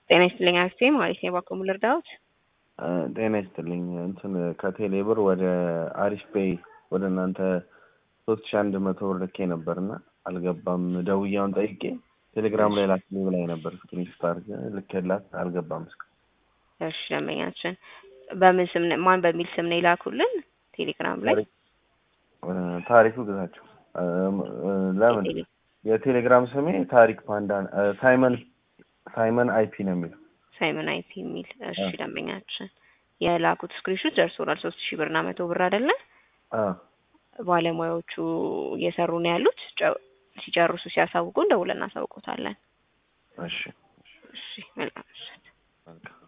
ጤና ይስጥልኝ አክስቴ ማለት ነው። ባኮሙ ልርዳዎት? ጤና ይስጥልኝ እንትን ከቴሌ ብር ወደ አሪፍ ፔይ ወደ እናንተ ሶስት ሺ አንድ መቶ ብር ልኬ ነበርና አልገባም። ደውያውን ጠይቄ ቴሌግራም ላይ ላክልኝ ብላኝ ነበር። ስክሪንሾት አድርጌ ልኬላት አልገባም። እስከ እሺ ደንበኛችን በምን ስም ነው- ማን በሚል ስም ነው የላኩልን? ቴሌግራም ላይ ታሪኩ ግዛቸው። ለምን የቴሌግራም ስሜ ታሪክ ፓንዳ ሳይመን ሳይመን አይፒ ነው የሚለው። ሳይመን አይፒ የሚል እሺ ደንበኛችን የላኩት ስክሪንሾት ደርሶናል። ሶስት ሺህ ብርና መቶ ብር አይደለ? አዎ ባለሙያዎቹ እየሰሩ ነው ያሉት። ጨ- ሲጨርሱ ሲያሳውቁን ደውለን እናሳውቆታለን። እሺ እሺ መልካም ምሽት። መልካም